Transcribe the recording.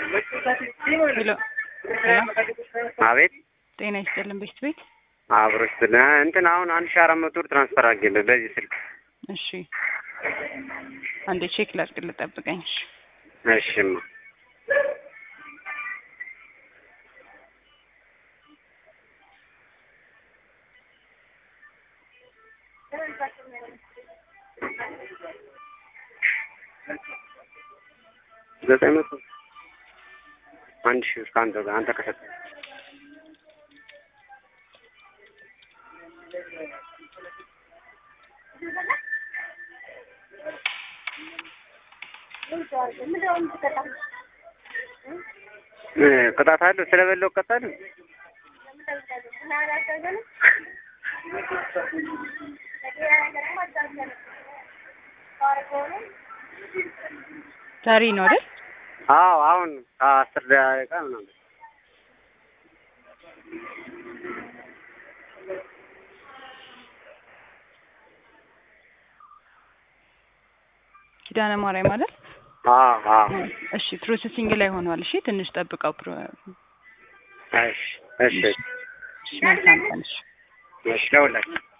ሄሎ አቤት ጤና ይስጥልን ቤት ቤት አብሮች እንትን አሁን አንድ ሺህ አራት መቶ ብር ትራንስፈር አድርጌልህ በዚህ ስልክ። እሺ አንዴ ቼክ ላድርግልህ ጠብቀኝ እሺ እሺማ ዘጠኝ መቶ አንድ ሺህ ብር ከአንተ ጋር አንተ ከሰጠህ እ ቅጣት አለው ስለበላው እቀጣለሁ። ዛሬ ነው አይደል አዎ አሁን ከአስር ደቂቃ ምናምን ኪዳነ ማርያም አይደል አዎ አዎ እሺ ፕሮሰሲንግ ላይ ሆኗል እሺ ትንሽ ጠብቀው ፕሮ እሺ እሺ እሺ መልካም ቀን እሺ እሺ ደውላለሁ